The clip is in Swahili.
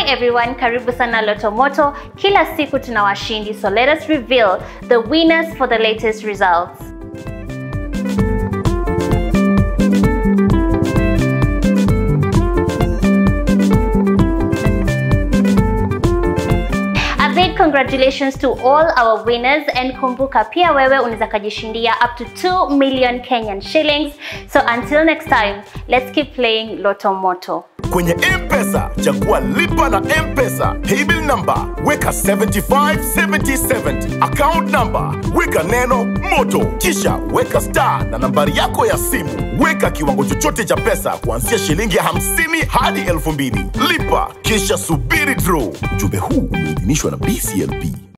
everyone, karibu sana Loto Moto. Kila siku tuna washindi, so let us reveal the winners for the latest results. A big congratulations to all our winners and kumbuka pia wewe unaweza kujishindia up to 2 million Kenyan shillings. So until next time, let's keep playing Loto Moto. kwenye mpesa chagua lipa na mpesa paybill number weka 757070 account number weka neno moto kisha weka star na nambari yako ya simu weka kiwango chochote cha pesa kuanzia shilingi 50 hadi 2000 lipa kisha subiri draw ujumbe huu umeidhinishwa na bclp